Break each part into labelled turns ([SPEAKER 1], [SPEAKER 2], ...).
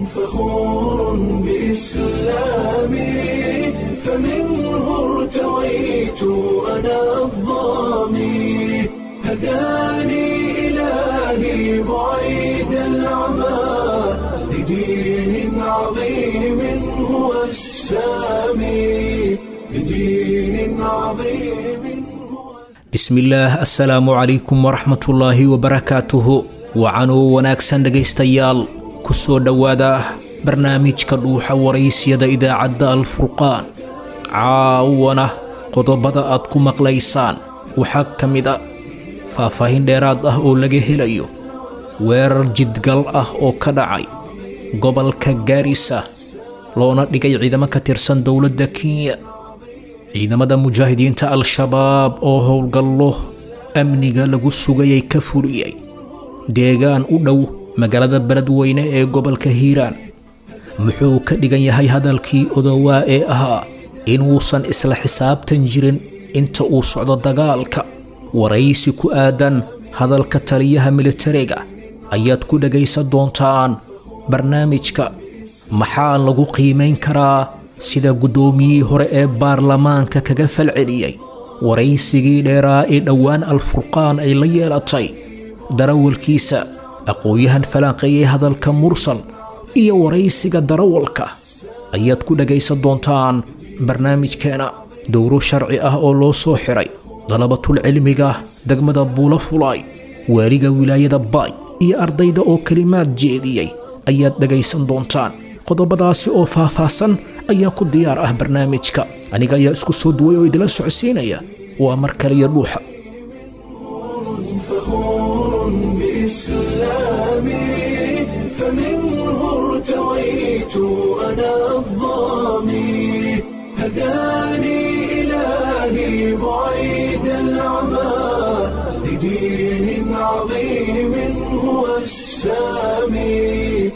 [SPEAKER 1] فخور بإسلامي فمنه ارتويت أنا الظامي هداني إلهي بعيد العمى لدين عظيم هو السامي لدين عظيم هو
[SPEAKER 2] bismillaah assalaamu calaykum waraxmatullaahi wabarakaatuhu wacanoo wanaagsan dhegaystayaal ku soo dhowaada barnaamijka dhuuxa waraysyada idaacadda alfurqaan caawana qodobada aad ku maqlaysaan waxaa ka mid a faahfaahin dheeraad ah oo laga helayo weerar jidgal ah oo ka dhacay gobolka gaarisa loona dhigay ciidamo ka tirsan dowladda kenya ciidamada mujaahidiinta al-shabaab oo howlgallo amniga lagu sugayay ka fuliyey deegaan u dhow magaalada beledweyne ee gobolka hiiraan muxuu ka dhigan yahay hadalkii odowaa ee ahaa inuusan isla xisaabtan jirin inta uu socdo dagaalka waraysi ku aadan hadalka taliyaha militariga ayaad ku dhegaysan doontaan barnaamijka maxaa lagu qiimayn karaa sida guddoomiyihii hore ee baarlamaanka kaga falceliyey waraysigii dheeraa ee dhowaan al-furqaan ay la yeelatay darawalkiisa aqoon-yahan falanqeeyey hadalka mursal iyo waraysiga darawalka ayaad ku dhegaysan doontaan barnaamijkeena dowro sharci ah oo loo soo xiray dalabatul cilmiga degmada buulo fulay waaliga wilaayada baay iyo ardayda oo kelimaad jeediyey ayaad dhegaysan doontaan qodobadaasi oo faahfaahsan ayaa ku diyaar ah barnaamijka aniga ayaa isku soo duway oo idila socodsiinaya waa mar kaliya dhuuxa
[SPEAKER 1] فخور بإسلامي فمنه ارتويت أنا الظامي هداني إلهي بعيد العمى لدين عظيم هو السامي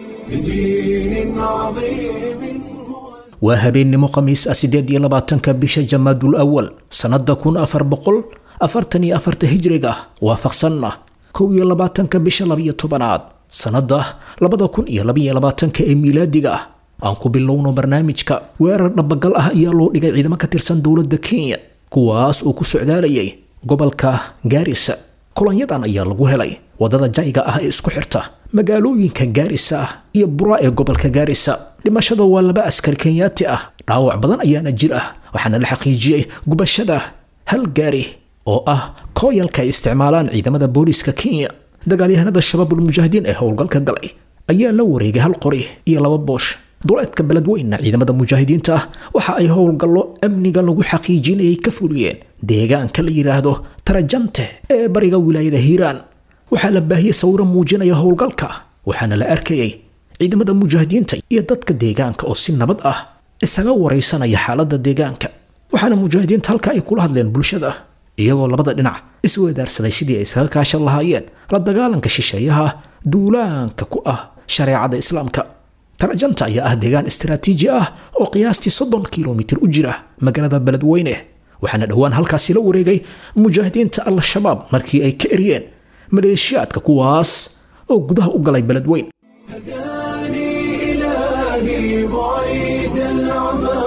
[SPEAKER 1] لدين عظيم هو
[SPEAKER 2] waa habeennimo khamiis ah siddeed iyo labaatanka bisha jamaadul awal sannadda kun afar boqol afartan iyo afarta hijriga waafaqsanna kow iyo labaatanka bisha labiyo tobanaad sannadda labada kun iyo labaiyo labaatanka ee miilaadiga ah aan ku bilowno barnaamijka weerar dhabagal ah ayaa loo dhigay ciidamo ka tirsan dowladda kenya kuwaas oo ku socdaalayay gobolka gaarisa kulanyadan ayaa lagu helay wadada jayga ah ee isku xirta magaalooyinka gaarisa ah iyo bura ee gobolka gaarisa dhimashada waa laba askari kenyaati ah dhaawac badan ayaana jir ah waxaana la xaqiijiyey gubashada hal gaari oo ah kooyalka ay isticmaalaan ciidamada booliiska kenya dagaalyahanada shabaabul mujaahidiin ee howlgalka galay ayaa la wareegay hal qori iyo laba boosh duleedka beledweyna ciidamada mujaahidiinta ah waxa ay howlgallo amniga lagu xaqiijinayay ka fuliyeen deegaanka la yidhaahdo tarajante ee bariga wilaayada hiiraan waxaa la baahiyey sawiro muujinaya howlgalka waxaana la arkayay ciidamada mujaahidiinta iyo dadka deegaanka oo si nabad ah isaga waraysanaya xaaladda deegaanka waxaana mujaahidiinta halka ay kula hadleen bulshada iyagoo labada dhinac isweedaarsaday sidii ay isaga kaashan lahaayeen la dagaalanka shisheeyaha duulaanka ku ah shareecada islaamka tarajanta ayaa ah deegaan istaraatiiji ah oo qiyaastii soddon kilomitir u jira magaalada beledweyne waxaana dhowaan halkaasi la wareegay mujaahidiinta al-shabaab markii ay ka eryeen maleeshiyaadka kuwaas oo gudaha u galay beledweyn
[SPEAKER 1] هداني إلهي بعيد العمى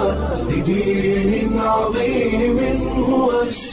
[SPEAKER 1] لدين عظيم هو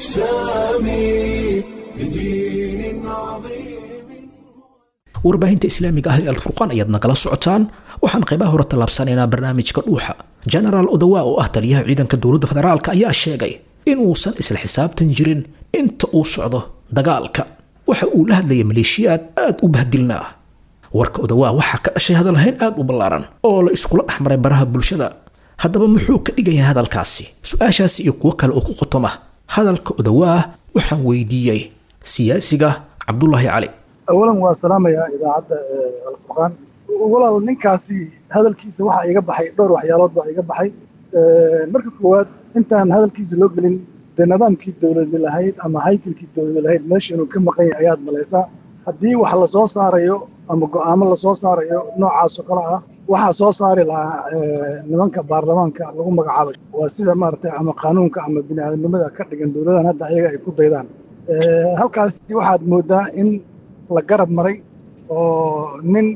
[SPEAKER 1] السامي لدين عظيم
[SPEAKER 2] warbaahinta islaamiga ah ee alfurqaan ayaad nagala socotaan waxaan qaybaha hore tallaabsanaynaa barnaamijka dhuuxa genaraal odawa oo ah taliyaha ciidanka dowladda federaalka ayaa sheegay inuusan isla xisaabtan jirin inta uu socdo dagaalka waxa uu la hadlayay maleeshiyaad aad u bahdilnaa warka odawaa waxaa ka dhashay hadalhayn aad u ballaaran oo la iskula dhex maray baraha bulshada haddaba muxuu ka dhigayaa hadalkaasi su-aashaasi iyo kuwo kale oo ku qotoma hadalka odawaa waxaan weydiiyey siyaasiga cabdulaahi cali
[SPEAKER 3] awalan waa salaamayaa idaacadda alfurqaan walaal ninkaasi hadalkiisa waxaa iga baxay dhowr waxyaalood baa iga baxay marka koowaad intaan hadalkiisa loo gelin dee nidaamkii dowladi lahayd ama haykalkii dowladi lahayd meesha inuu ka maqan yahay ayaad malaysaa haddii wax lasoo saarayo ama go'aamo lasoo saarayo noocaasoo kale ah waxaa soo saari lahaa nimanka baarlamaanka lagu magacaabay waa sida maaragtay ama qaanuunka ama bini'aadamnimada ka dhigan dowladahan hadda ayaga ay ku daydaan halkaasi waxaad moodaa in la garab maray oo nin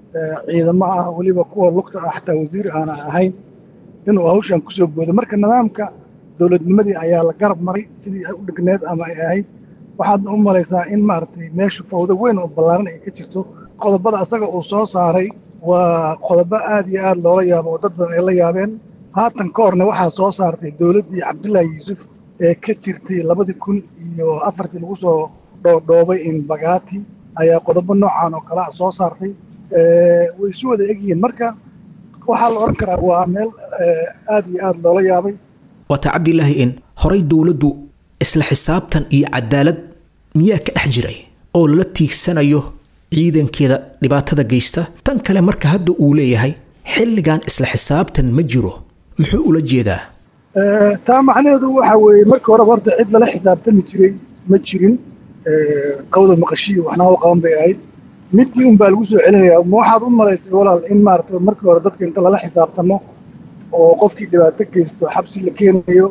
[SPEAKER 3] ciidamo ah weliba kuwa lugta ah xataa wasiir aana ahayn inuu hawshan kusoo boodo marka nidaamka dowladnimadii ayaa la garab maray sidii ay u dhigneed ama ay ahayd waxaad u malaysaa in maaragtay meeshu fawdo weyn oo ballaaran ay ka jirto qodobada asaga uu soo saaray waa qodobo aad iyo aad loola yaabo oo dad badan ay la yaabeen haatan ka horna waxaa soo saartay dowladdii cabdullaahi yuusuf ee ka jirtay labadii kun iyo afartii lagu soo dhoodhoobay in bagaati ayaa qodobo noocan oo kale a soo saartay way isu wada egyihiin marka waxaa la odhan karaa waa meel aad iyo aad loola yaabay
[SPEAKER 2] waata cabdilaahi in horay dowladdu isla xisaabtan iyo cadaalad miyaa ka dhex jiray oo lala tiigsanayo ciidankeeda dhibaatada geysta tan kale marka hadda uu leeyahay xilligan isla xisaabtan ma jiro muxuu ula jeedaa
[SPEAKER 3] taa macnaheedu waxa weeye marka horeba horta cid lala xisaabtami jiray ma jirin qawda maqashiyo waxna u qaban bay ahayd midkii un baa lagu soo celinayaa ma waxaad u malaysay walaal in maarata markii hore dadka inta lala xisaabtamo oo qofkii dhibaato geysto xabsi la keenayo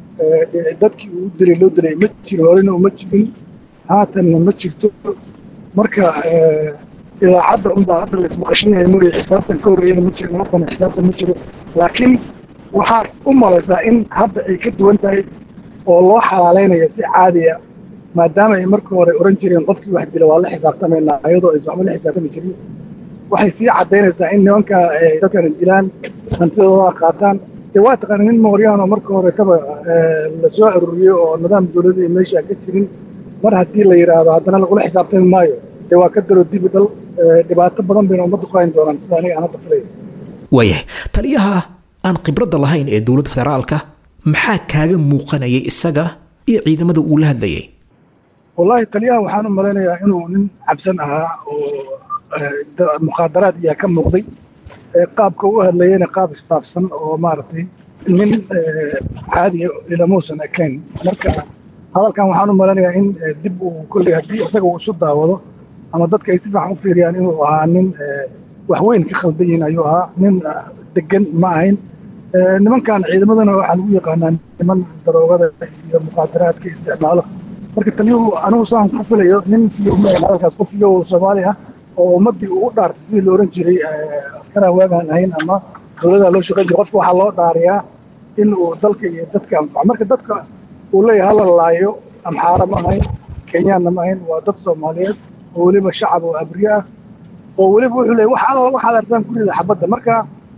[SPEAKER 3] dadkii uu dilay loo dilay ma jiro horena uma jirin haatanna ma jirto marka idaacadda unbaa hadda la ismaqashinaya mooye xisaabtan ka horreeyana ma jirin haatana xisaabtan ma jiro laakiin waxaad u malaysaa in hadda ay ka duwan tahay oo loo xalaalaynayo si caadiya maadaama ay markii hore oran jireen qofkii wax dila waa la xisaabtamaynaa ayadoo aysan waxba la xisaabtami jirin waxay sii caddaynaysaa in nimanka dadkana dilaan hantidooda qaataan dee waa taqaana nin mooryaan oo marka horetaba la soo aruuriyo oo nidaam dowladda meesha ka jirin mar haddii la yidhaahdo haddana lagula xisaabtami maayo dee waa ka daro dibi dal dhibaato badan bayna ummadda ku hayn doonaan sida aniga aan hadda filaya
[SPEAKER 2] waayahay taliyaha aan khibradda lahayn ee dowladda federaalka maxaa kaaga muuqanayay isaga iyo ciidamada uu la hadlayay
[SPEAKER 3] wallaahi taliyaha waxaan u malaynayaa inuu nin cabsan ahaa oo mukhaadaraad iyaa ka muuqday qaabka u hadlayana qaab istaafsan oo maaragtay nin caadiya ilamuusan ekayn marka hadalkan waxaan u malaynayaa in dib uu kolley haddii isaga uu isu daawado ama dadka ay si fiican u fiiriyaan inuu ahaa nin wax weyn ka khaldan yihin ayuu ahaa nin degan ma ahayn nimankan ciidamadana waxaa lagu yaqaanaa niman daroogada iyo mukhaadaraadka isticmaalo marka taliyuhu anugu saan ku filayo nin fiyo hadalkaas qof fiyo soomaali ah oo ummaddii uu u dhaartay sidii la oran jiray askaraa waagaan ahayn ama dowladaa loo shaqayn jiray qofka waxaa loo dhaariyaa in uu dalka iyo dadka anfaco marka dadka uu leeyahay hala laayo amxaara ma ahayn kenyaanna ma ahayn waa dad soomaaliyeed oo weliba shacab oo abriye ah oo weliba wuxuu leeyahy wax alla waxaad artaan gurida xabadda marka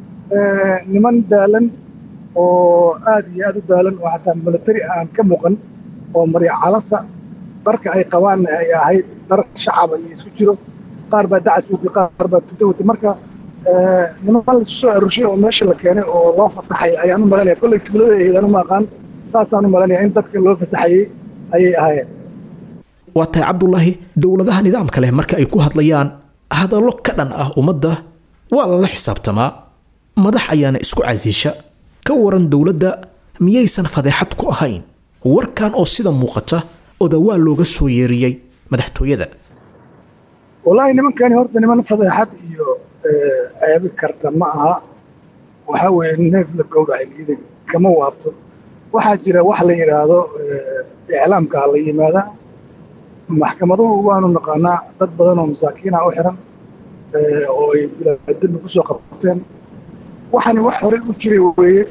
[SPEAKER 3] niman daalan oo aad iyo aad u daalan oo xataa milatari aan ka muuqan oo marya calasa dharka ay qabaanna ay ahayd dhar shacaba iyo isku jiro qaar baa dacas watay qaar baa tuta watay marka niman la soo arurshay oo meesha la keenay oo loo fasaxay ayaan u malanaya kolley tuulada eedaan uma aqaan saasaan u malanaya in dadka loo fasaxayey ayay ahaayeen
[SPEAKER 2] waa tahay cabdulaahi dowladaha nidaamka leh marka ay ku hadlayaan hadallo ka dhan ah ummadda waa lala xisaabtamaa madax ayaana isku casiisha ka waran dowladda miyaysan fadeexad ku ahayn warkan oo sida muuqata odawaa looga soo yeeriyey madaxtooyada
[SPEAKER 3] wallaahi nimankani horta niman fadeexad iyo ceebi karta ma aha waxaa weeye neef la gowracay liidag kama waabto waxaa jira wax la yidhaahdo iclaamka la yimaada maxkamaduhu waanu naqaanaa dad badan oo masaakiina u xiran oo ay dembi ku soo qabteen waxani wax horey u jiray weeye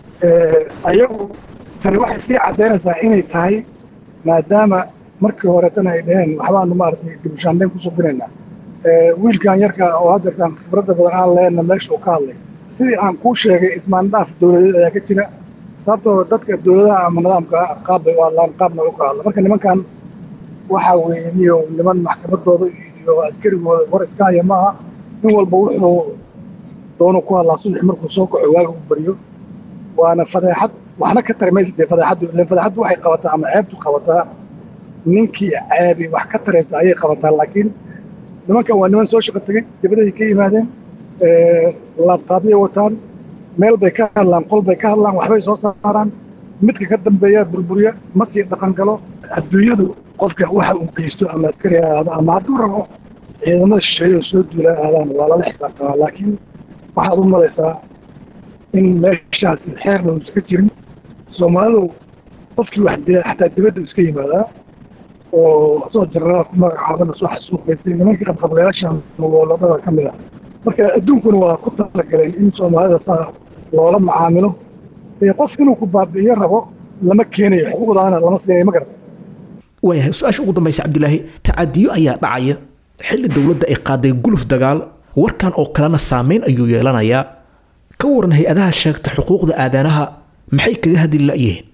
[SPEAKER 3] ayagu tani waxay sii caddaynaysaa inay tahay maadaama markii horetana ay dhaheen waxbaanu maaragtay dibushaanbeyn ku subinaynaa wiilkan yarka oo haddeertaan khibradda badan aan leenna meesha uu ka hadlay sidii aan kuu sheegay ismaandhaaf dowladeed ayaa ka jira sababtoo dadka dowladaha ama nidaamka qaab bay u hadlaan qaabna u ka hadla marka nimankan waxaa weeye niyo niman maxkamadooda iyo askarigooda war iska haya maaha nin walba wuxuu doonu ku hadlaa subax markuu soo kaco waaga u baryo waana fadeexad waxna ka tari maysa dee fadeexaddu ileen fadeexaddu waxay qabataa ama ceebtu qabataa ninkii ceebi wax ka taraysa ayay qabataa laakiin nimankan waa niman soo shaqo tegey dibaday ka yimaadeen laabtaabyay wataan meel bay ka hadlaan qol bay ka hadlaan waxbay soo saaraan midka ka dambeeya burburiya ma sii dhaqan galo adduunyadu qofka waxa uu geysto ama askari ahaado ama hadduu rabo ciidamada shisheeye oo soo duula aadaan waa lala xisaabtamaa laakiin waxaad u malaysaa in meeshaasi xeerna uu iska jirin soomaalidu qofkii wax dila xataa dibadda iska yimaadaa oo soo jarraa ku magacaabana soo xasuuqaysay nimankii qabqablayaashan goboladada ka mid ah marka adduunkuna waa ku talagaleen in soomaalida saa loola macaamilo ee qof inuu ku baabi'iyo rabo lama keenayo xuquuqdaana lama siinayo ma garata
[SPEAKER 2] waayahay su-aasha ugu dambaysa cabdilaahi tacadiyo ayaa dhacaya xilli dowladda ay qaaday guluf dagaal warkan oo kalena saameyn ayuu yeelanayaa ka waran hay-adaha sheegta xuquuqda aadanaha maxay kaga hadli la'yihiin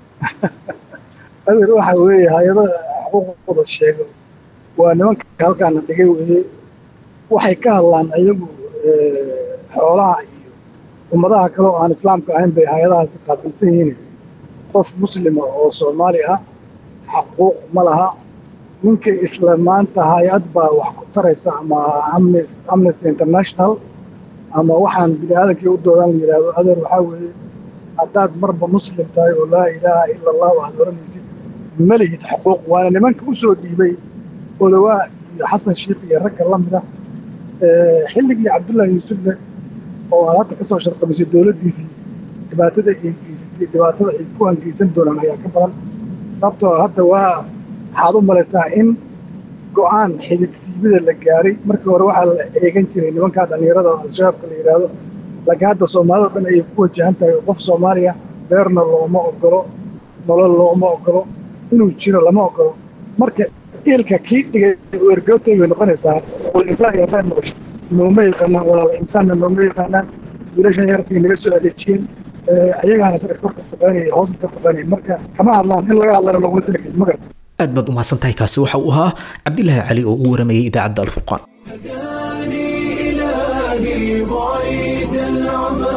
[SPEAKER 3] adeer waxa weeye hay-adaha xuquuqdooda sheego waa nimanka halkaana dhigay weeye waxay ka hadlaan iyagu xoolaha iyo ummadaha kale oo aan islaamka ahayn bay hay-adahaasi qaabilsan yihiin qof muslima oo soomaali ah xaquuq ma laha ninka isla maanta hay-ad baa wax ku taraysa ama amnesty international ama waxaan bini aadankii u doodaan la yidhaahdo adeer waxaa weeye haddaad marba muslim tahay oo laa ilaaha ila allah waxaad oranaysid ma lihid xuquuq waana nimanka u soo dhiibay odawaa iyo xasan sheikh iyo ragga la mid ah xilligii cabdullaahi yuusufne oo aad hadda ka soo sharqamisay dowladdiisii dhibaatada ay geysatay dhibaatada ay ku hangeysan doonaan ayaa ka badan sababtoo hadda waa waxaad u malaysaa in go-aan xididsiibida la gaaray markii hore waxaa la eegan jiray nimankaa dhallinyarada oo al-shabaabka la yidhaahdo laakiin hadda soomaalida o dhan ayay ku wajahan tahay qof soomaaliya beerna looma ogolo nolol looma ogolo inuu jiro lama ogolo marka ilka kii dhigay oo ergootay bay noqonaysaa wal insaan iyo reer nolosha nooma yaqaanaan walaala insaanna nooma yaqaanaan wiilashan yarkay naga soo adeejiyeen ayagaana dadka korka shaqaynaya hoosta ka shaqaynaya marka kama hadlaan in laga hadlana laguma talagelin ma garata
[SPEAKER 2] aad baad umahadsan tahay kaasi waxa uu ahaa cabdilaahi cali oo u waramayay idaacadda alfurqaan
[SPEAKER 1] هداني إلهي بعيد العمى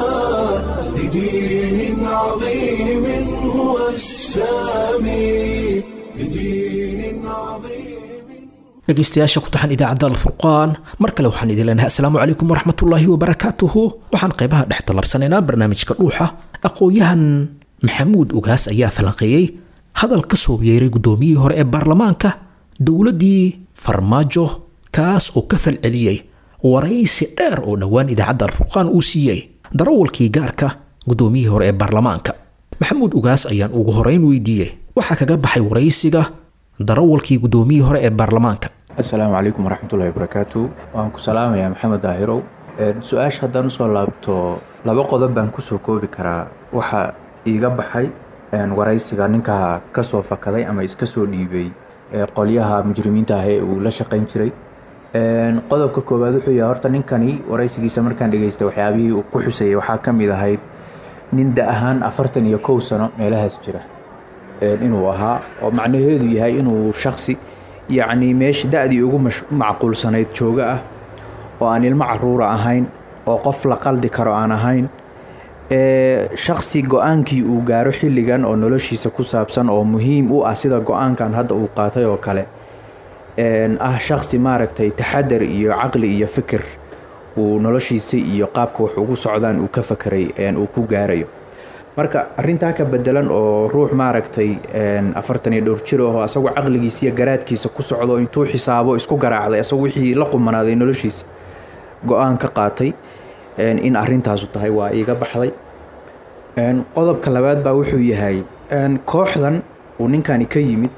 [SPEAKER 1] لدين عظيم هو السامي لدين عظيم
[SPEAKER 2] dhegaystayaasha ku taxan idaacadda alfurqaan mar kale waxaan idin leenahay asalaamu calaykum waraxmatullaahi wabarakaatuhu waxaan qaybaha dhex talabsanaynaa barnaamijka dhuuxa aqoon-yahan maxamuud ugaas ayaa falanqeeyey hadal ka soo yeeray guddoomiyihii hore ee baarlamaanka dowladdii farmaajo kaas oo ka falceliyey waraysi dheer oo dhowaan idaacadda alfurqaan uu siiyey darawalkii gaarka guddoomiyihii hore ee baarlamaanka maxamuud ugaas ayaan ugu horeyn weydiiyey waxaa kaga baxay waraysiga darawalkii guddoomiyihii hore ee baarlamaanka
[SPEAKER 4] asalaamu calaykum waraxmatullahi wabarakaatu waan ku salaamayaa maxamed daahirow su-aasha haddaan usoo laabto laba qodob baan kusoo koobi karaa waxa iiga baxay waraysiga ninka kasoo fakaday ama iska soo dhiibay qolyaha mujrimiinta ah ee uu la shaqayn jiray qodobka koowaad wuxuu yahay horta ninkani waraysigiisa markaan dhegeystay waxyaabihii uu ku xusayay waxaa ka mid ahayd nin da ahaan afartan iyo kow sano meelahaas jira inuu ahaa oo macnaheedu yahay inuu shaksi yacni meesha da-dii ugu macquulsanayd jooga ah oo aan ilmo caruura ahayn oo qof la qaldi karo aan ahayn shaksi go-aankii uu gaaro xilligan oo noloshiisa ku saabsan oo muhiim u ah sida go-aankan hadda uu qaatay oo kale ah shaksi maaragtay taxadar iyo caqli iyo fikir uu noloshiisa iyo qaabka wax ugu socdaan uu ka fakeray uu ku gaarayo marka arintaa ka bedelan oo ruux maaragtay afartan iyo dhowr jir aho asagoo caqligiisa iyo garaadkiisa ku socdo intuu xisaabo isku garaacday asagoo wixii la qumanaaday noloshiisa go-aan ka qaatay in arintaasu tahay waa iiga baxday qodobka labaad baa wuxuu yahay kooxdan uu ninkani ka yimid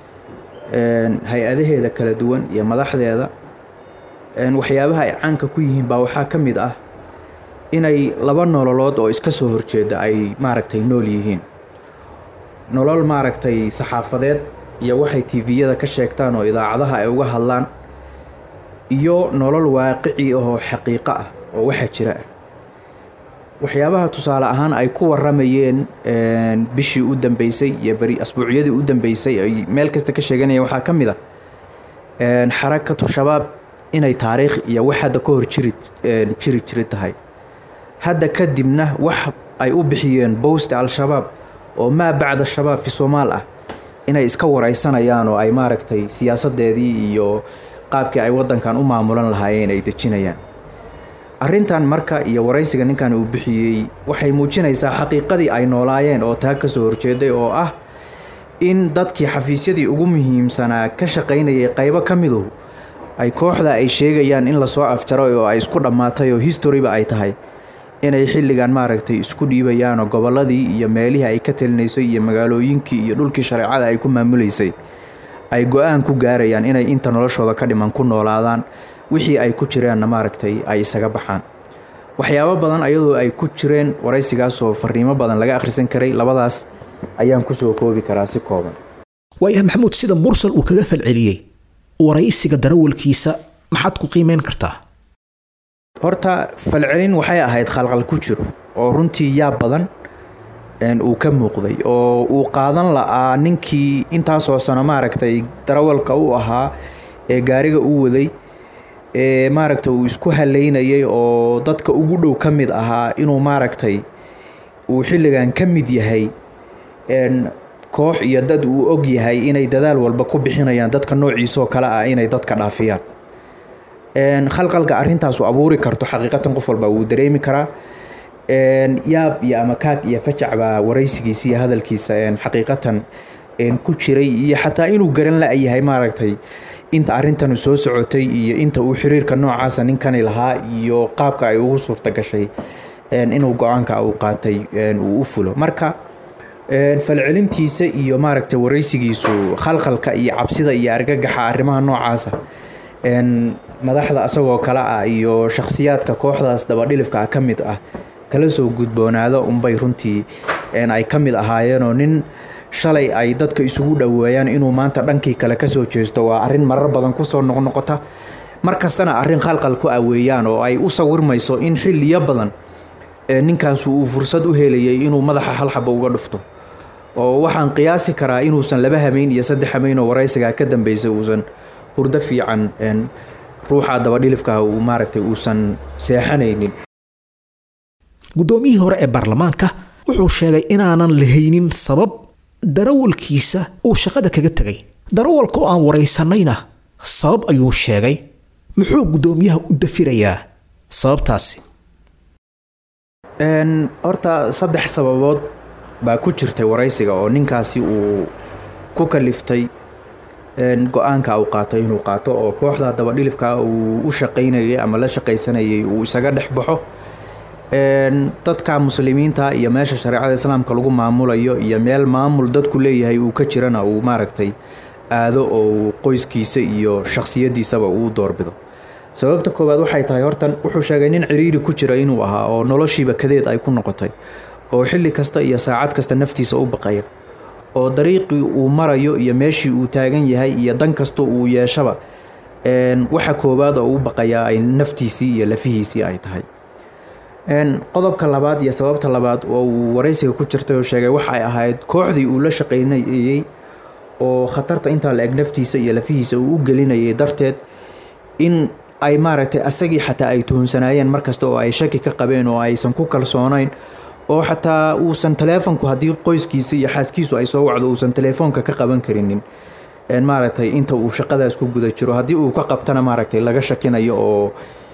[SPEAKER 4] hay-adaheeda kala duwan iyo madaxdeeda waxyaabaha ay caanka ku yihiin baa waxaa ka mid ah inay laba nololood oo iska soo horjeeda ay maaragtay nool yihiin nolol maaragtay saxaafadeed iyo waxay tviyada ka sheegtaan oo idaacadaha ay uga hadlaan iyo nolol waaqici ahoo xaqiiqo ah oo waxa jira ah waxyaabaha tusaale ahaan ay ku waramayeen bishii u dambeysay iyo beri asbuucyadii u dambeysay ay meel kasta ka sheeganayeen waxaa ka mid ah xarakatu shabaab inay taariikh iyo wax hadda ka hor jiri jiri jiri tahay hadda kadibna wax ay u bixiyeen bowsta al-shabaab oo maa bacda shabaab fi soomaal ah inay iska wareysanayaan oo ay maaragtay siyaasadeedii iyo qaabkii ay wadankan u maamulan lahaayeen ay dejinayaan arrintan marka iyo waraysiga ninkan uu bixiyey waxay muujinaysaa xaqiiqadii ay noolaayeen oo taa ka soo horjeeday oo ah in dadkii xafiisyadii ugu muhiimsanaa ka shaqaynayay qaybo ka midu ay kooxda ay sheegayaan in lasoo afjaray oo ay isku dhammaatay oo historyba ay tahay inay xilligan maaragtay isku dhiibayaanoo gobolladii iyo meelihii ay ka talinaysay iyo magaalooyinkii iyo dhulkii shareecada ay ku maamulaysay ay go-aan ku gaarayaan inay inta noloshooda ka dhiman ku noolaadaan wixii ay ku jireenna maaragtay ay isaga baxaan waxyaabo badan ayadoo ay ku jireen waraysigaasoo fariimo badan laga akhrisan karay labadaas ayaan kusoo koobi karaa si kooban
[SPEAKER 2] waayahay maxamuud sida mursal uu kaga falceliyey waraysiga darawalkiisa maxaad ku qiimeyn kartaa
[SPEAKER 4] horta falcelin waxay ahayd khalqal ku jiro oo runtii yaab badan uu ka muuqday oo uu qaadan la'aa ninkii intaasoo sano maaragtay darawalka u ahaa ee gaariga u waday ee maaragtay uu isku haleynayay oo dadka ugu dhow ka mid ahaa inuu maaragtay uu xilligan ka mid yahay koox iyo dad uu og yahay inay dadaal walba ku bixinayaan dadka noociisoo kale ah inay dadka dhaafiyaan khalqalka arrintaasu abuuri karto xaqiiqatan qof walba wuu dareemi karaa yaab iyo ama kaag iyo fajac baa waraysigiisa iyo hadalkiisa xaqiiqatan ku jiray iyo xataa inuu garan la-yahay maaragtay inta arrintanu soo socotay iyo inta uu xiriirka noocaasa ninkani lahaa iyo qaabka ay ugu suurta gashay inuu go-aanka uu qaatay uu u fulo marka falcelintiisa iyo maaragtay waraysigiisu khalkhalka iyo cabsida iyo argagaxa arrimaha noocaasa madaxda asagoo kale ah iyo shakhsiyaadka kooxdaas dabadhilifka ah ka mid ah kala soo gudboonaado unbay runtii ay ka mid ahaayeenoo nin shalay ay dadka isugu dhoweeyaan inuu maanta dhankii kale kasoo jeesto waa arrin marar badan kusoo noqnoqota mar kastana arrin khalqal ku aweeyaan oo ay u sawirmayso in xilliyo badan ninkaasu uu fursad u helayay inuu madaxa halxaba uga dhufto oo waxaan qiyaasi karaa inuusan laba hameyn iyo saddex hameyn oo waraysigaa ka dambeysay uusan hurdo fiican ruuxa dabadhilifkaah uu maaragtay uusan seexanaynin
[SPEAKER 2] guddoomiyihii hore ee baarlamaanka wuxuu sheegay inaanan lahaynin sabab darawalkiisa uu shaqada kaga tegay darawalka oo aan waraysanayna sabab ayuu sheegay muxuu guddoomiyaha u dafirayaa sababtaasi
[SPEAKER 4] horta saddex sababood baa ku jirtay waraysiga oo ninkaasi uu ku kaliftay go-aanka uu qaatay inuu qaato oo kooxda dabadhilifka uu u shaqaynayay ama la shaqaysanayay uu isaga dhex baxo dadka muslimiinta iyo meesha shareecada islaamka lagu maamulayo iyo meel maamul dadku leeyahay uu ka jirana uu maaragtay aado oo qoyskiisa iyo shakhsiyadiisaba uu doorbido sababta koowaad waxay tahay hortan wuxuu sheegay nin ciriiri ku jira inuu ahaa oo noloshiiba kadeed ay ku noqotay oo xilli kasta iyo saacad kasta naftiisa u baqaya oo dariiqii uu marayo iyo meeshii uu taagan yahay iyo dan kasta uu yeeshaba waxa koowaad oo u baqayaa ay naftiisii iyo lafihiisii ay tahay qodobka labaad iyo sababta labaad oo uu waraysiga ku jirtay oo sheegay waxa ay ahayd kooxdii uu la shaqaynayay oo khatarta intaa la eg naftiisa iyo lafihiisa uu u gelinayay darteed in ay maaragtay asagii xataa ay tuhunsanayeen markasta oo ay shaki ka qabeen oo aysan ku kalsoonayn oo xataa uusan taleefonku haddii qoyskiisa iyo xaaskiisu ay soo wacdo uusan taleefoonka ka qaban karinin maaragtay inta uu shaqadaas ku guda jiro haddii uu ka qabtana maaragtay laga shakinayo oo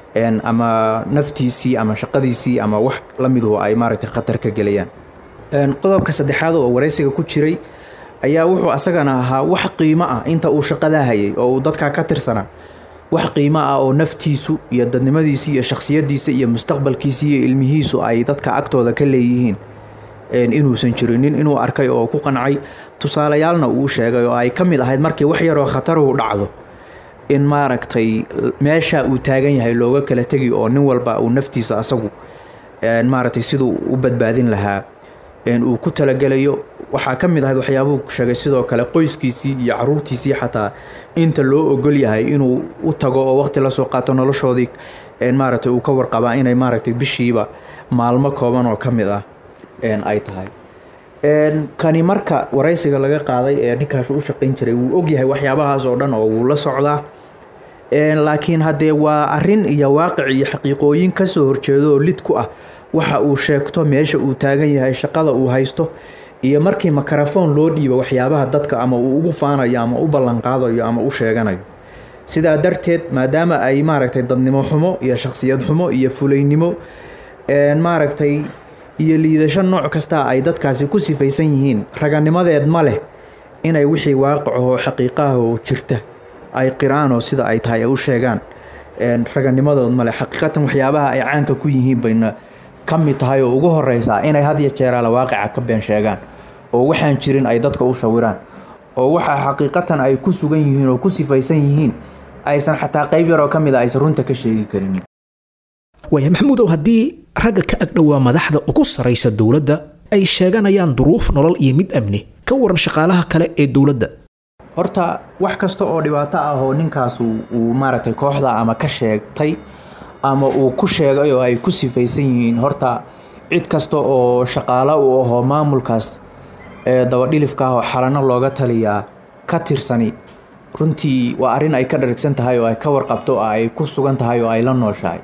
[SPEAKER 4] ama naftiisii ama shaqadiisii ama wax la miduhu ay maaragtay khatar ka gelayaan qodobka saddexaad oo waraysiga ku jiray ayaa wuxuu asagana ahaa wax qiimo ah inta uu shaqadaa hayay oo uu dadkaa ka tirsanaa wax qiimo ah oo naftiisu iyo dadnimadiisi iyo shakhsiyadiisa iyo mustaqbalkiisi iyo ilmihiisu ay dadka agtooda ka leeyihiin inuusan jirinin inuu arkay oo ku qancay tusaalayaalna uu sheegay oo ay ka mid ahayd markii wax yaroo khataruhu dhacdo in maaragtay meesha uu taagan yahay looga kala tegi oo nin walba uu naftiisa asagu maaragtay siduu u badbaadin lahaa uu ku talagelayo waxaa ka mid ahayd waxyaabuhu sheegay sidoo kale qoyskiisii iyo caruurtiisii xataa inta loo ogol yahay inuu u tago oo waqti lasoo qaato noloshoodii maaragtay uu ka warqabaa inay maaragtay bishiiba maalmo kooban oo ka mid ah ay tahay kani marka waraysiga laga qaaday ee ninkaas u shaqayn jiray wuu ogyahay waxyaabahaas oo dhan oo wuu la socdaa laakiin haddee waa arin iyo waaqic iyo xaqiiqooyin kasoo horjeedo oo lid ku ah waxa uu sheegto meesha uu taagan yahay shaqada uu haysto iyo markii makarafoon loo dhiibo waxyaabaha dadka ama uu ugu faanayo ama u ballanqaadayo ama u sheeganayo sidaa darteed maadaama ay maaragtay dadnimo xumo iyo shakhsiyad xumo iyo fulaynimo maaragtay iyo liidasho nooc kasta ay dadkaasi ku sifaysan yihiin raganimadeed ma leh inay wixii waaqicahoo xaqiiqahoo jirta ay qiraan oo sida ay tahay ay u sheegaan raganimadood male xaqiiqatan waxyaabaha ay caanka ku yihiin bayna ka mid tahay oo ugu horeysaa inay had iyo jeeraala waaqica ka been sheegaan oo waxaan jirin ay dadka u sawiraan oo waxa xaqiiqatan ay ku sugan yihiin oo ku sifaysan yihiin aysan xataa qayb yaroo ka mid a aysan runta ka sheegi karinin
[SPEAKER 2] waaya maxamuudow haddii ragga ka agdhowaa madaxda ugu saraysa dowladda ay sheeganayaan duruuf nolol iyo mid amni ka waran shaqaalaha kale ee dowladda
[SPEAKER 4] horta wax kasta oo dhibaato ah oo ninkaas uu maaragtay kooxda ama ka sheegtay ama uu ku sheegay oo ay ku sifaysan yihiin horta cid kasta oo shaqaalo u ahoo maamulkaas ee dabadhilifka ah oo xalano looga taliyaa ka tirsani runtii waa arrin ay ka dharagsan tahay oo ay ka warqabto oo ay ku sugan tahay oo ay la nooshahay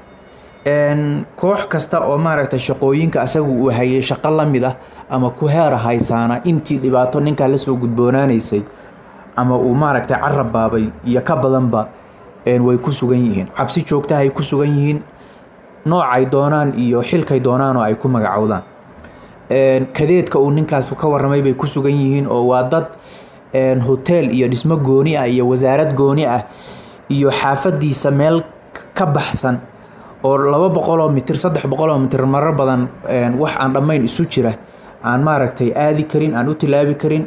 [SPEAKER 4] koox kasta oo maaragtay shaqooyinka asaga uu hayay shaqo la mid ah ama ku heera haysaana intii dhibaato ninkaa lasoo gudboonaanaysay ama uu maaragtay carab baabay iyo ka badanba way ku sugan yihiin cabsi joogtahay ku sugan yihiin noocay doonaan iyo xilkay doonaan oo ay ku magacowdaan kadeedka uu ninkaas ka waramay bay ku sugan yihiin oo waa dad hotel iyo dhismo gooni ah iyo wasaarad gooni ah iyo xaafadiisa meel ka baxsan oo laba boqoloo mitir saddex boqoloo mitir marar badan wax aan dhammayn isu jira aan maaragtay aadi karin aan u tilaabi karin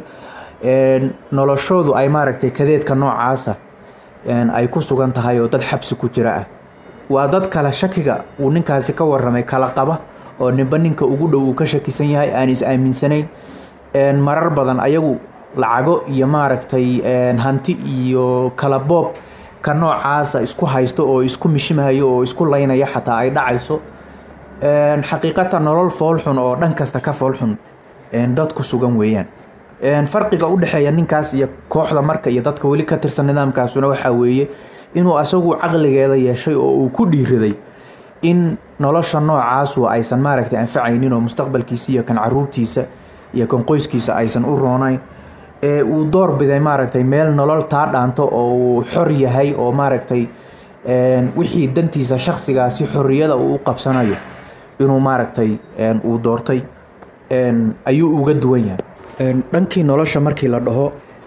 [SPEAKER 4] noloshoodu ay maaragtay kadeedka noocaasa ay ku sugan tahay oo dad xabsi ku jira ah waa dad kale shakiga uu ninkaasi ka waramay kala qaba oo ninba ninka ugu dhow uu ka shakisan yahay aan is aaminsanayn marar badan ayagu lacago iyo maaragtay hanti iyo kala boob ka noocaasa isku haysto oo isku mishimahayo oo isku laynaya xataa ay dhacayso xaqiiqatan nolol foolxun oo dhan kasta ka foolxun dad ku sugan weeyaan farqiga u dhexeeya ninkaas iyo kooxda marka iyo dadka weli ka tirsan nidaamkaasuna waxaa weeye inuu asagu caqligeeda yeeshay oo uu ku dhiiraday in nolosha noocaasu aysan maaragtay anfacaynin oo mustaqbalkiisa iyo kan caruurtiisa iyo kan qoyskiisa aysan u roonayn ee uu door biday maaragtay meel nolol taa dhaanto oo uu xor yahay oo maaragtay wixii dantiisa shaksigaasi xorriyada uu u qabsanayo inuu maaragtay uu doortay ayuu uga duwan yahay dhankii nolosha markii la dhaho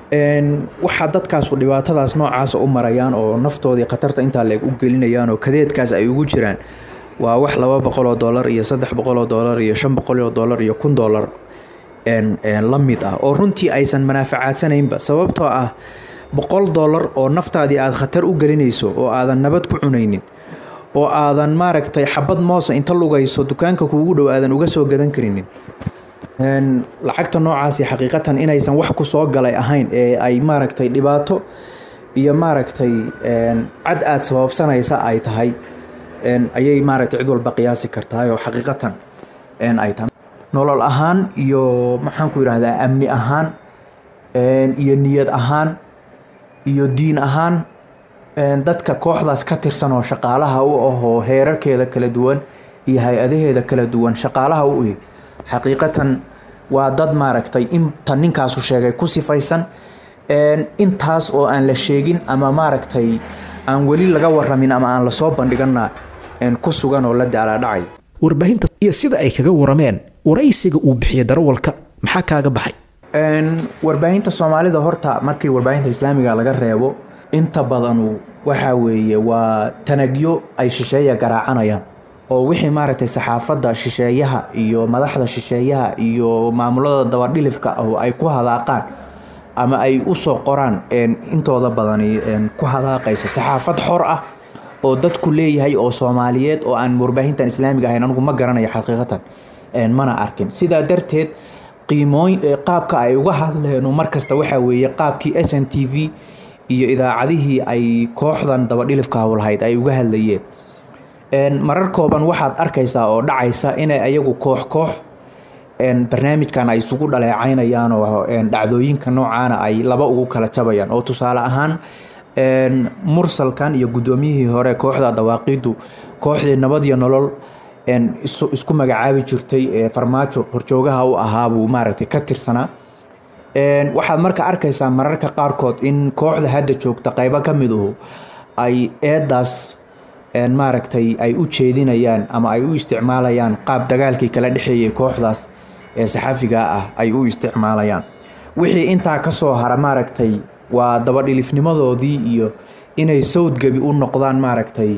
[SPEAKER 4] waxaa dadkaasu dhibaatadaas noocaasa u marayaan oo naftoodii khatarta intaa leeg u gelinayaan oo kadeedkaas ay ugu jiraan waa wax laba boqoloo dollar iyo saddex boqoloo dollar iyo shan boqoloo dollar iyo kun dollar la mid ah oo runtii aysan manaafacaadsaneynba sababtoo ah boqol dollar oo naftaadii aada khatar u gelinayso oo aadan nabad ku cunaynin oo aadan maaragtay xabad moosa inta lugayso dukaanka kuugu dhow aadan uga soo gadan karinin lacagta noocaasi xaqiiqatan inaysan wax ku soo galay ahayn ee ay maaragtay dhibaato iyo maaragtay cad aada sababsanaysa ay tahay ayay maaragtay cid walba qiyaasi kartahay oo xaqiiqatan ay tahay nolol ahaan iyo maxaan ku yidhahdaa amni ahaan iyo niyad ahaan iyo diin ahaan dadka kooxdaas ka tirsan oo shaqaalaha u ahoo heerarkeeda kala duwan iyo hay-adaheeda kala duwan shaqaalaha u ih xaqiiqatan waa dad maaragtay inta ninkaasu sheegay ku sifaysan intaas oo aan la sheegin ama maaragtay aan weli laga waramin ama aan lasoo bandhigana ku sugan oo la daalaadhacay
[SPEAKER 2] warbaahinta iyo sida ay kaga warameen waraysiga uu bixiya darawalka maxaa kaaga baxay
[SPEAKER 4] warbaahinta soomaalida horta markii warbaahinta islaamiga laga reebo inta badanu waxaa weeye waa tanagyo ay shisheeya garaacanayaan oo wixii maaragtay saxaafadda shisheeyaha iyo madaxda shisheeyaha iyo maamulada dabadhilifka ah ay ku hadaaqaan ama ay usoo qoraan intooda badani ku hadaaqaysa saxaafad xor ah oo dadku leeyahay oo soomaaliyeed oo aan warbaahintan islaamiga ahayn anigu ma garanayo xaqiiqatan mana arkin sidaa darteed qiimooy qaabka ay uga hadleen markasta waxaa weeye qaabkii s n t v iyo idaacadihii ay kooxdan dabadhilifka howlhayd ay uga hadlayeen marar kooban waxaad arkaysaa oo dhacaysa inay ayagu koox koox barnaamijkan ay isugu dhaleecaynayaan oo dhacdooyinka noocaana ay laba ugu kala jabayaan oo tusaale ahaan mursalkan iyo guddoomiyihii hore kooxda dawaaqiidu kooxdii nabad iyo nolol isku magacaabi jirtay ee farmaajo horjoogaha u ahaabuu maaragtay ka tirsanaa waxaad marka arkaysaa mararka qaarkood in kooxda hadda joogta qaybo ka miduhu ay eedaas maaragtay ay u jeedinayaan ama ay u isticmaalayaan qaab dagaalkii kala dhexeeyay kooxdaas ee saxafiga ah ay u isticmaalayaan wixii intaa kasoo hara maaragtay waa dabadhilifnimadoodii iyo inay sawdgebi u noqdaan maaragtay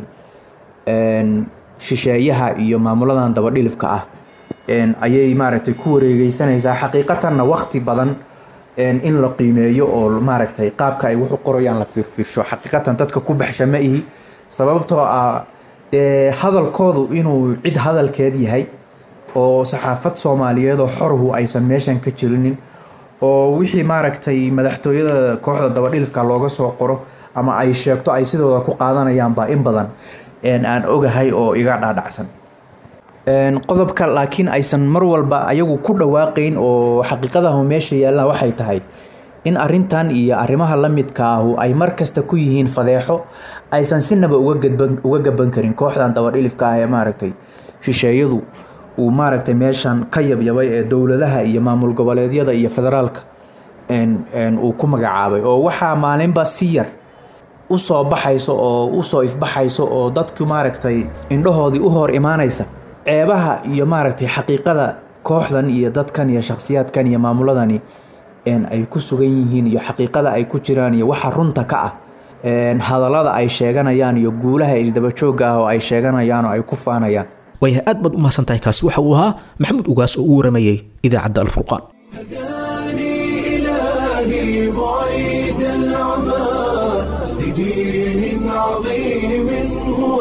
[SPEAKER 4] shisheeyaha iyo maamuladan dabadhilifka ah ayay maaragtay ku wareegeysanaysaa xaqiiqatanna wakti badan in la qiimeeyo oo maaragtay qaabka ay wuxu qorayaan la fiirfiirsho xaqiiqatan dadka ku baxsha ma ihi sababtoo ah dee hadalkoodu inuu cid hadalkeed yahay oo saxaafad soomaaliyeed oo xorhu aysan meeshan ka jirinin oo wixii maaragtay madaxtooyada kooxda dabadhilifka looga soo qoro ama ay sheegto ay sidooda ku qaadanayaanba in badan aan ogahay oo iga dhaadhacsan qodobka laakiin aysan mar walba ayagu ku dhawaaqayn oo xaqiiqadahu meesha yaallaan waxay tahay in arintan iyo arrimaha la midka ahu ay mar kasta ku yihiin fadeexo aysan sinaba uga gaban karin kooxdan dabadhilifka ah ee maaragtay shisheeyadu uu maaragtay meeshan ka yabyabay ee dowladaha iyo maamul goboleedyada iyo federaalka uu ku magacaabay oo waxaa maalinba si yar u soo baxayso oo u soo ifbaxayso oo dadku maaragtay indhahoodii u hor imaanaysa ceebaha iyo maaragtay xaqiiqada kooxdan iyo dadkan iyo shakhsiyaadkan iyo maamuladani ay ku sugan yihiin iyo xaqiiqada ay ku jiraan iyo waxa runta ka ah hadallada ay sheeganayaan iyo guulaha isdabajooga ah oo ay sheeganayaan oo ay ku faanayaan
[SPEAKER 2] waaya aad baad u mahadsan tahay kaasi waxa uu ahaa maxamuud ugaas oo u waramayey idaacadda alfurqaan
[SPEAKER 1] هداني إلهي بعيد العمى لدين عظيم هو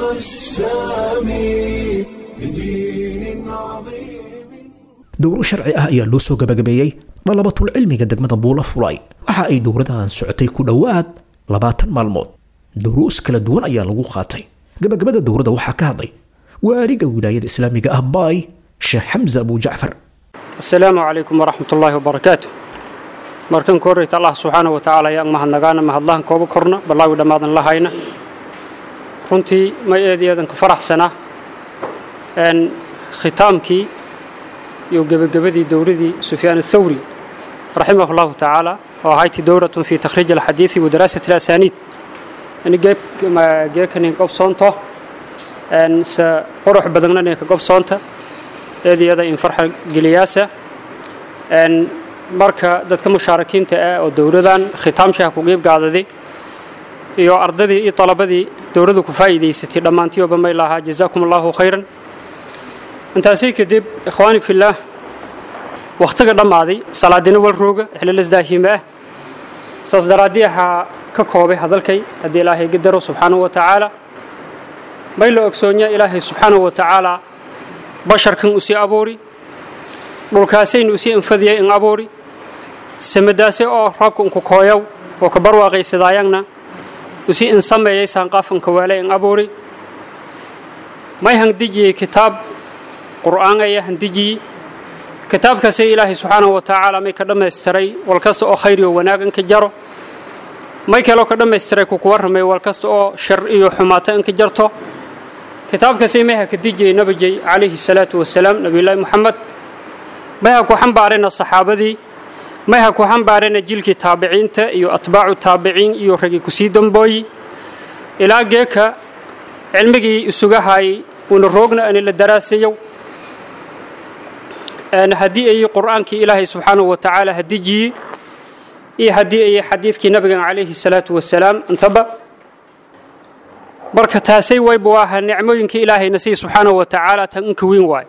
[SPEAKER 1] السامي لدين عظيم
[SPEAKER 2] dowro sharci ah ayaa loo soo gabagabeeyey dhalabatul cilmiga degmada buula fulay waxa ay dowradan socotay ku dhowaad labaatan maalmood duruus kala duwan ayaa lagu qaatay gabagabada dowradda waxaa ka hadlay waaliga wilaayada islaamiga ah baay sheekh xamse abu jacfar
[SPEAKER 5] asalaamu calaykum waraxmat ullaahi wabarakaatu markan ku horreyta allah subxaana wa tacaala ayaan mahadnagaana mahadlahan kooba korna ballaawi dhammaadan la hayna runtii may eed eedan ka faraxsanaa n khitaamkii iyo gebagabadii dowradii sufyaan athawri raximah allahu tacaala oo ahayti dowratun fi takhriij alxadiidi wa daraasati alasaniid ani geekanin gobsoonto se qurux badagnanin ka gobsoonta eediyada in farxa geliyaasa marka dadka mushaarakiinta ah oo dowladan khitaamshaha ku qiibgaadaday iyo ardadii iyo talabadii dowladdu ku faa'iidaysatay dhammaantiyoba may lahaa jazaakum allahu khayran intaasii kadib ikhwaani fillaah wakhtiga dhammaaday salaadina wal rooga xililasdaahiime ah saas daraaddii ahaa ka koobay hadalkay haddii ilaahay gadaro subxaanahu wa tacaala may la ogsoonya ilaahay subxaanahu wa tacaala basharkan usii abuuri dhulkaasaynu usii anfadiyay in abuuri samadaase oo roobka unku kooyow oo ka barwaaqaysadaayagna usii in sameeyay saanqaafanka waale in abuuri may handijiyey kitaab qur'aan aya handijiyey kitaabkaasay ilaahay subxaanahu wa tacaala may ka dhammaystiray wal kasta oo khayr iyo wanaag in ka jaro may kaloo ka dhammaystiray kuku warramay wal kasta oo shar iyo xumaato in ka jarto kitaabkaasay mayha ka dijiyey nabijay calayhi salaatu wasalaam nabiyullaahi moxamed mayha ku xambaarayna saxaabadii mayha ku xambaarayna jilkii taabiciinta iyo atbaacu taabiciin iyo ragii kusii dambooyi ilaa geeka cilmigii isuga haayay uuna roogna ani la daraasayow haddii ayey qur'aankii ilaahay subxaanahu wa tacaala hadijiyey iyo haddii ayey xadiidkii nabigan calayhi salaatu wasalaam intaba marka taasay waybu ahaa nicmooyinkii ilaahayna sii subxaanahu wa tacaala tan inka weyn waayo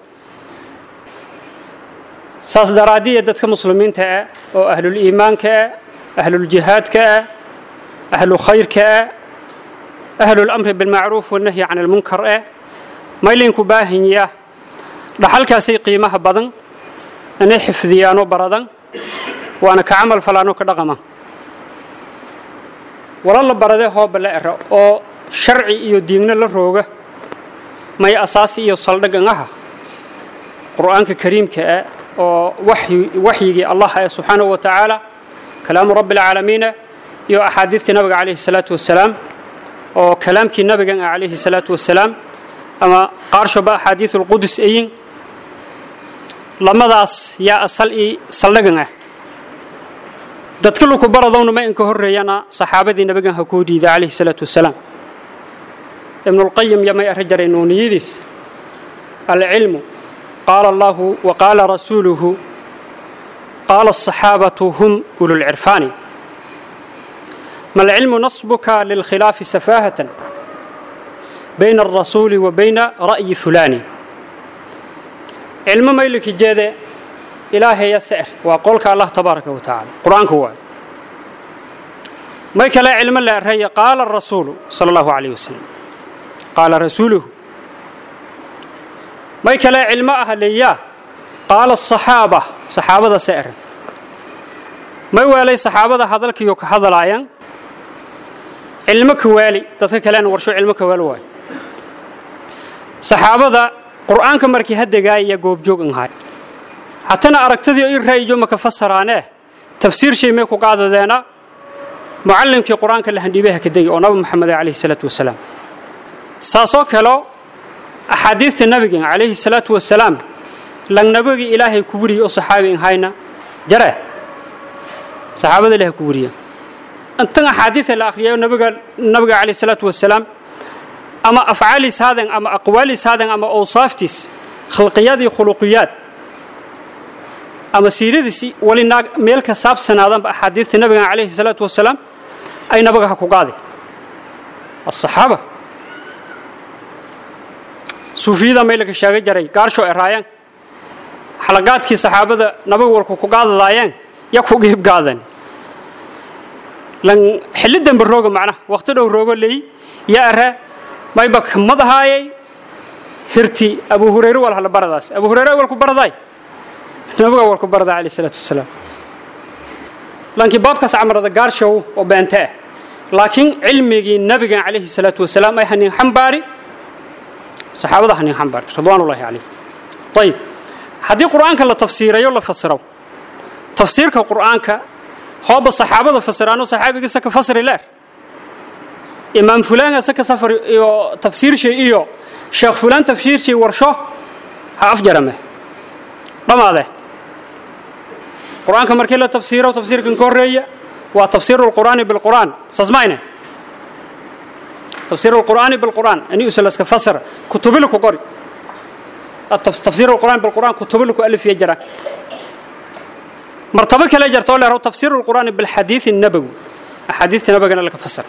[SPEAKER 5] saas daraaddiya dadka muslimiinta ah oo ahlul iimaanka ah ahluljihaadka ah ahlu khayrka ah ahlulamri bilmacruuf wanahyi can almunkar ah maylinku baahanyaa dhaxalkaasay qiimaha badan inay xifdiyaanoo baradan waana ka camal falaanoo ka dhaqama wala la barade hooba la ero oo sharci iyo diinna la rooga may asaasi iyo saldhagan aha qur'aanka kariimka ah oo waxyigii allah ah subxaanahu wa tacaala kalaamu rabbi alcaalamiina iyo axaadiidtii nabiga calayhi salaatu wasalaam oo kalaamkii nabigan ah calayhi salaatu wasalaam ama qaarshoba axaadiid ulqudus ayin lamadaas yaa asal ii saldhagan ah dadka luku baradowna ma inka horreeyana saxaabadii nabigan ha kuu diida calayhi salaatu wasalaam ibnulqayim yamay arri jaray nuuniyadiis alcilmu qaala allahu wa qaala rasuuluhu qaala asaxaabatu hum ululcirfaani ma alcilmu nasbuka lilkhilaafi safaahatan bayna alrasuuli wa bayna ra'yi fulaani cilmo mayliki jeede ilaahaya sa'ir waa qolka allah tabaaraka wa tacaala qur-aanku waayo may kale cilmo la araya qaala rasuulu sala allahu calayh wasalam qaala rasuuluhu may kale cilmo ah leeyaa qaala asaxaaba saxaabada sa'ir may weelay saxaabada hadalkiiyo ka hadalaayaan cilmo ka waali dadka kalena warsho cilmo ka waali waayo saxaabada qur'aanka markii hadegaaya goobjoog ahay hatana aragtadii i ra'yijo maka fasaraanee tafsiir shay may ku qaadadeena mucallimkii qur'aanka la handhiibay ha ka degi oo nabi maxamed calayhi salaatu wasalaam saasoo kaleo axaadiidta nabiga calayhi salaatu wasalaam langnabagii ilaahay ku wuriyey oo saxaabi in hayna jare saxaabada ilahay ku wuriya intan axaadiida la akhriyayo nabiga nabiga calayhi salaatu wasalaam ama afcaaliis haadan ama aqwaaliis haadan ama awsaaftiis khalqiyadii khuluqiyaad ama siiradiisi wali naag meel ka saabsanaadanba axaadiidta nabiga calayhi salaatu wasalaam ay nabaga ha ku qaadi asaxaaba suufiyada maylaka sheega jaray gaarsho eraayaan xalaqaadkii saxaabada nabaga walku ku qaadadaayeen ya ku giib gaadan lan xilli dambe rooga macnaha waqti dhow roogo leey ya ara mayba madahaayay hirti abu hurayre wal hala baradaas abu hurayre wal ku baraday nabiga wal ku baraday alayhi salaatu wasalaam lankii baabkaas camarada gaarshow oo beente ah laakiin cilmigii nabiga calayhi salaatu wasalaam ay hanin xambaari saxaabada hanin xambaartay ridwaanullaahi calayh ayib haddii qur'aanka la tafsiirayo la fasiro tafsiirka qur'aanka hooba saxaabada fasiraano saxaabigiisa ka fasri leer imaam fulaan asa ka safar iyo tafsiirshay iyo sheekh fulaan tafsiirshay warsho ha afjarame dhamaade qur'aanka markii la tafsiiro tafsiirkan ka horreeya waa tafsiiru lqur'aani bilqur'aan sasmayne tafsiiru lqur'aani bilqur'aan ani usalaska fasira kutubilu ku qori tafsiiru lqur'aan bilqur'aan kutubilu ku alif iyo jara martabo kale jartoo leero tafsiiru lqur'aani bilxadiidi nabawi axaadiidta nabagana laka fasira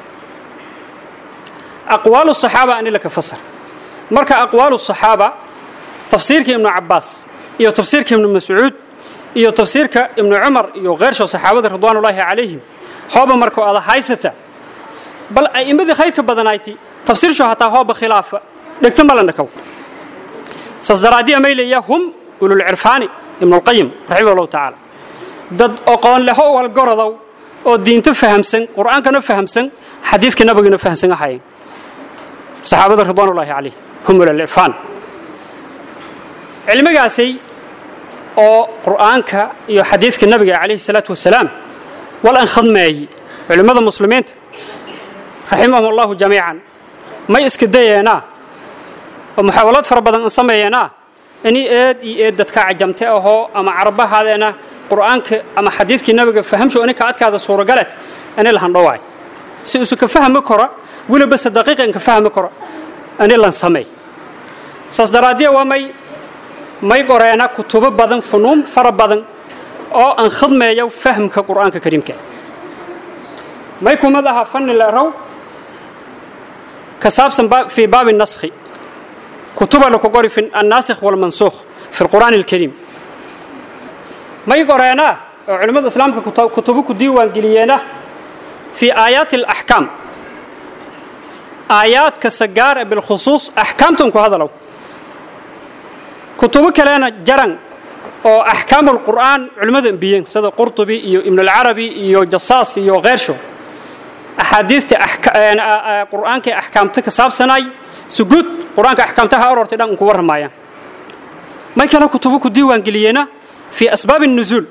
[SPEAKER 5] aqwaalu saxaaba ani laka fasir marka aqwaalu saxaaba tafsiirka ibnu cabaas iyo tafsiirka ibnu mascuud iyo tafsiirka ibnu cumar iyo kheersho saxaabada ridwaanullaahi calayhim hooba markuu ada haysata bal a'immadii khayrka badanayti tafsiirsho hataa hooba khilaafa dhegto malandhakaw saas daraaddiya mayleeya hum ululcirfaani ibnulqayim raximah allahu tacaala dad oqoon leho walgorodow oo diinto fahamsan qur'aankana fahamsan xadiidka nabigana fahamsan ahayeen saxaabada ridwaanullaahi calayh hum ululcirfaan cilmigaasay oo qur'aanka iyo xadiidka nabiga calayhi salaatu wasalaam wal an khadmeeyey culimmada muslimiinta raximahum allahu jamiican may iska dayeenaa oo muxaawalad fara badan an sameeyeenaa ini eed iyo eed dadka cajamte ahoo ama carabahaadeena qur'aanka ama xadiidkii nabiga fahamsho ini ka adkaada suuragaleed ani lahandhowaay si isu ka fahmi kora weliba se daqiiqan ka fahmi karo ani lan sameey saas daraaddiya waa may may qoreena kutubo badan funuun fara badan oo aan khadmeeyo fahmka qur'aanka kariimka may kumid aha fanni leerow ka saabsan fii baabi naskhi kutuba laku qori fi annaasikh walmansuukh fi lqur'aani alkariim may qoreenaa oo culimmada islaamka kutubo ku diiwaan geliyeena fii aayaati alaxkaam aayaadka sagaara bilkhusuus axkaamtan ku hadalow kutubo kalena jaran oo axkaamu lqur'aan culimmada embiyeen sida qurtubi iyo ibnulcarabi iyo jasaas iyo kheersho axaadiidta qur'aanka axkaamta ka saabsanay suguud qur'aanka axkaamtaha aroortay dhan unku warramaayaan may kale kutubo ku diiwaan geliyeena fii asbaabi nuzuul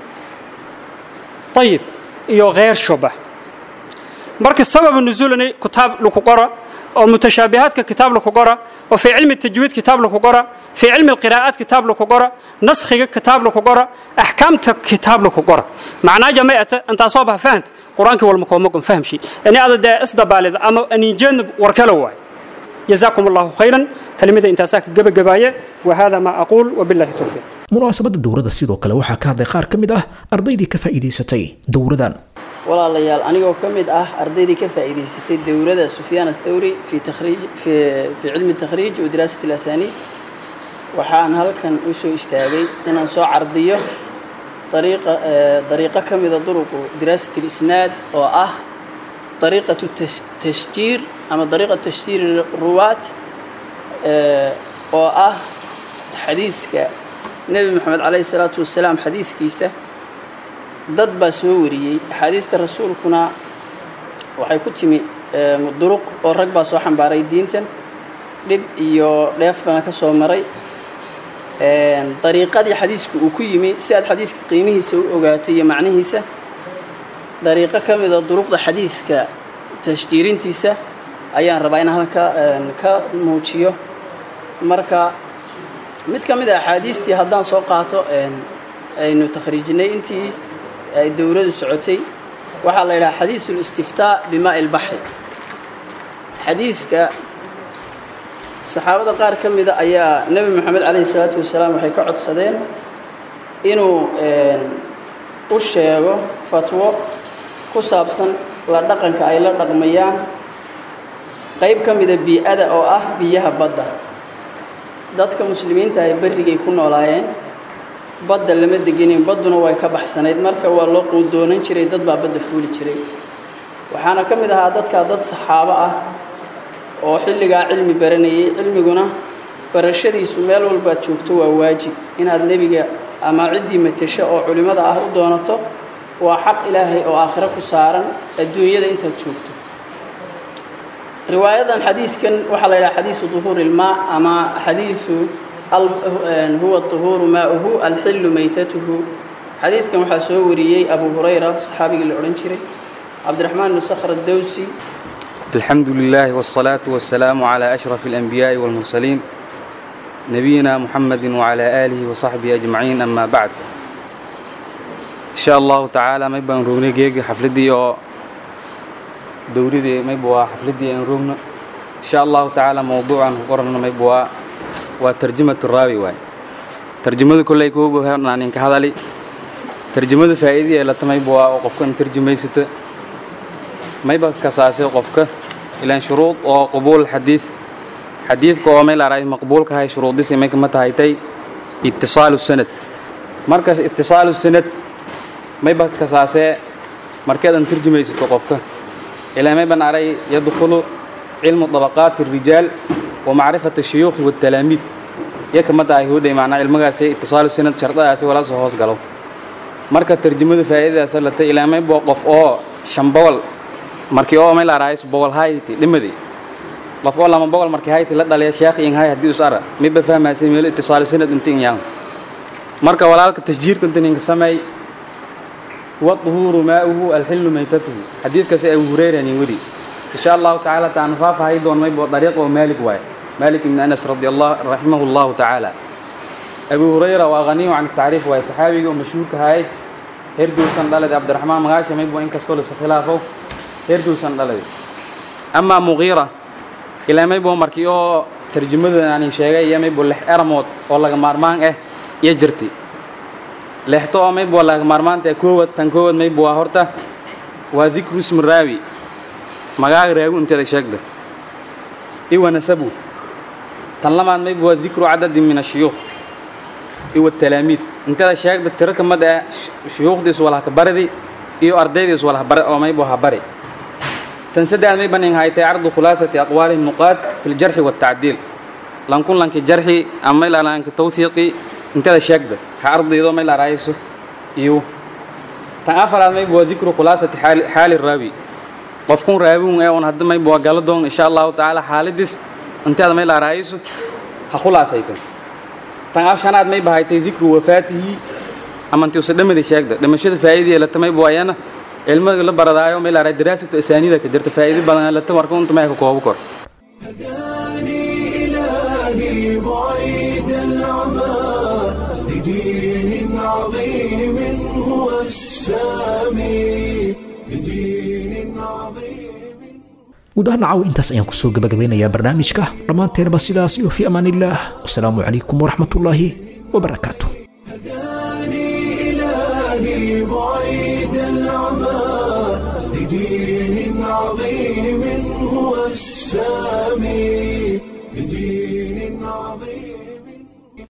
[SPEAKER 5] ayib iyo kheershoba marka sababa nuzuulani kitaab laku qora oo mutashaabihaadka kitaab laku qora oo fii cilmi tajwiid kitaab laku qora fii cilmi alqiraa'aat kitaab laku qora naskhiga kitaab laku qora axkaamta kitaab laku qora macnaa jamayata intaasoo bah fahanta qur-aankii walma koomagon fahamshi ini ada dee isdabaalida ama aniinjeedna warkala waay جزاكم الله خيرا كلمة انت ساكت جب جباية وهذا ما أقول وبالله التوفيق
[SPEAKER 2] munaasabadda dowladda sidoo kale waxaa ka hadlay qaar ka mid ah ardaydii ka faa'iidaysatay dowradan
[SPEAKER 6] walaalayaal anigoo ka mid ah ardaydii ka faa'iidaysatay dowladda sufyaan athawri fi takhriij fi fi cilmi takhriij wa diraasat alasaniid waxaan halkan u soo istaagay inaan soo cardiyo dariiqa dariiqo ka mida duruqu diraasat اlisnaad oo ah dariiqatu tashjiir ama dariiqa tashjiir ruwaat oo ah xadiiska nebi moxamed calayhi salaatu wasalaam xadiiskiisa dad baa soo wariyey axaadiista rasuulkuna waxay ku timi duruq oo rag baa soo xambaaray diintan dhib iyo dheefbana ka soo maray dariiqadii xadiiska uu ku yimi si aad xadiiska qiimihiisa u ogaato iyo macnihiisa dariiqo ka mida duruqda xadiiska tashjiirintiisa ayaan rabaa inaan halka ka muujiyo marka mid ka mid a axaadiistii haddaan soo qaato aynu takhriijinay intii ay dowladu socotay waxaa la yidhaha xadiisu listiftaa bimaa ilbaxri xadiidka saxaabada qaar ka mida ayaa nebi moxamed calayhi salaatu wasalaam waxay ka codsadeen inuu u sheego fatwo ku saabsan la dhaqanka ay la dhaqmayaan qayb ka mida bii-ada oo ah biyaha badda dadka muslimiinta ay berrigay ku noolaayeen badda lama degenin badduna way ka baxsanayd marka waa loo quudoonan jiray dad baa badda fuuli jiray waxaana ka mid ahaa dadkaa dad saxaabo ah oo xilligaa cilmi baranayay cilmiguna barashadiisu meel walbaad joogto waa waajib inaad nebiga ama ciddii matasho oo culimmada ah u doonato waa xaq ilaahay oo aakhiro ku saaran adduunyada intaad joogto riwaayadan xadiiskan waxaa la yidhaha xadiisu duhuuri ilmaa ama xadiisu huwa طuhuuru maauhu alxilu maytatuhu xadiidkan waxaa soo wariyey abu hurayra saxaabigii la odhan jiray cabdiraxmaan bnu sakhr addowsi
[SPEAKER 7] الحمد لله والصلاة والسلام على أشرف الأنبياء والمرسلين نبينا محمد وعلى آله وصحبه أجمعين أما بعد إن شاء الله تعالى ما يبقى نروغني جيجي حفلتي أو دوريدي ما يبقى حفلتي نروغنا إن شاء الله تعالى موضوعا قرنا ما يبقى وترجمة الراوي واي ترجمة كل يكوب هنا نك هذا لي ترجمة فائدة لا تما يبقى وقفك ترجمة ستة ما يبقى كساسة قفك إلى شروط أو قبول الحديث حديث كوامل على مقبول كهاي شروط دي سميك متى هايتي اتصال السند مركز اتصال السند ما يبقى كساسة مركز أن ترجمة ستة قفك إلى ما يبقى علي يدخل علم طبقات الرجال ومعرفة الشيوخ والتلاميذ يك متى يهودي معناه علمغاسي اتصال السند شرطاasi wala soo hoos galo marka tarjumada faa'iidadaas la tay ilaa may boo qof oo shambawal markii oo meel araayis bogol hayti dhimadi qof oo lama bogol markii hayti la dhaliya sheekh in hay hadii usara mi ba fahmaasay meel اتصال السند intiin yaan marka walaalka tasjiirka intiin samay huwa طهور ماؤه الحل ميتته حديث كسي أبو هريرة ودي إن شاء الله تعالى تعنفاف هيدون ما يبقى طريقه ومالك واي مالك بن أنس رضي الله رحمه الله تعالى أبو هريرة وأغنيه عن التعريف واي صحابي ومشهور كهاي هردو سندلد عبد الرحمن مغاشي ما يبقى إنك استولي خلافه هردو سندلد أما مغيرة إلى ما يبقى مركيو ترجمة يعني شيء يا ما يبقى لح أرموت والله مارمان إيه يجرتي لحتو ما يبقى والله مارمان تكوت تنكوت ما يبقى هرتا وذكر اسم الراوي magaaga raagu inteeda sheegda iwa nasabu tan lamaad mayb waa dikru cadadin min ashuyuukh iwa talaamiid inteeda sheegda tiro kamid ah shuyuukhdiis walahka baridi iyo ardaydiis walah bare oo mayb waha bari tan saddex may banin haytay cardu khulaasati aqwaali nuqaad fi ljarxi waltacdiil lankun lanki jarxi ama may lanki tawthiiqi inteeda sheegda ha ardaydo may larayso iyo tan afaraad mayb waa dikru khulaasati xaali raawi qofkun raawin ee on hadda may bua gala doon insha allahu tacaala xaaladis inteeda may laaraayayso ha khulaasaytan tan af shanaad may bahaytay dikru wafaatihi ama inti usa dhamadi sheegda dhimashada faa'iidii lata may bua ayana cilmiga la baradaayo may laaraay daraasatu asaanida ka jirta faa'iidi badan lata marka unta may ka koobo kor
[SPEAKER 1] هداني إلهي بعيد العمى لدين عظيم هو السامي لدين عظيم
[SPEAKER 2] guud ahaan caawa intaas ayaan kusoo gabagabeynayaa barnaamijka dhammaanteenba sidaas iyo fi amaan illaah wasalaamu calaykum waraxmatullaahi wabarakaatu
[SPEAKER 1] هداني إلهي بعيد العمى لدين عظيم هو السامي لدين عظيم